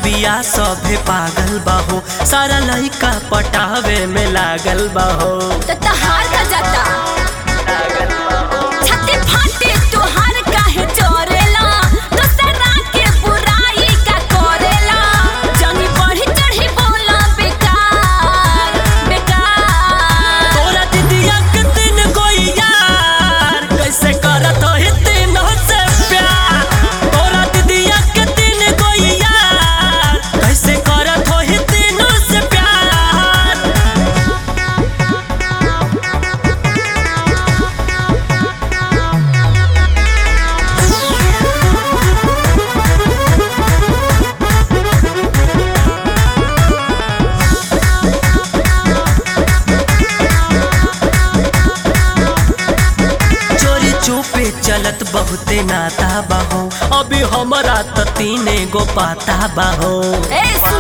बिया सभे पागल बाहो सारा लइका पटावे में लागल बाहो तो तहार का जाता छाती फाटे तोहार काहे चोरेला दूसरा के बुराई का करेला जंगी बढ़ी चढ़ी बोला बेकार बेकार तोरा दीदिया के तीन गो यार कैसे करत हो तीनों से प्यार तोरा दीदिया के तीन गो यार कैसे करत हो तीनों से प्यार चोरी चुपे चलत बहुते नाता बाहो अभी हमरा त तीने गो पाता बाहो ए